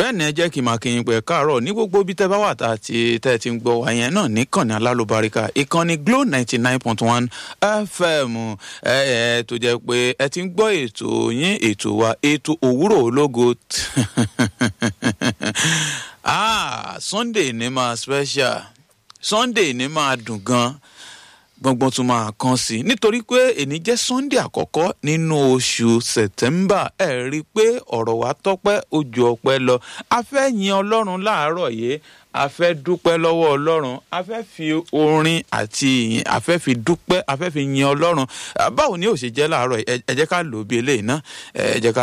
bẹ́ẹ̀ ni ẹ jẹ́ kí n máa kí yín pé káàárọ̀ ní gbogbo ibi tẹ́ bá wà tá àti tẹ́ ẹ ti ń gbọ́ wá yẹn náà níkànnì alálùbáríkà ìkànnì glo ninety nine point one fm ẹ ẹ tó jẹ́ pé ẹ ti ń gbọ́ ètò yín ètò wa ètò òwúrọ̀ ológo ah sunday ní máa special sunday ní máa dùn gan gbọ̀ngbọ̀n tún máa kàn sí nítorí pé èní jẹ́ sunday àkọ́kọ́ nínú oṣù september ẹ̀ rí i pé ọ̀rọ̀ wa tọ́pẹ́ ojú ọpẹ́ lọ a fẹ́ yin ọlọ́run láàárọ̀ yìí a fẹ́ dúpẹ́ lọ́wọ́ ọlọ́run a fẹ́ fi orin àti ìyìn a fẹ́ fi dúpẹ́ a fẹ́ fi yin ọlọ́run báwo ni ó ṣe jẹ́ láàárọ̀ ẹ jẹ́ ká lò ó bí eléyìí ná ẹ jẹ́ ká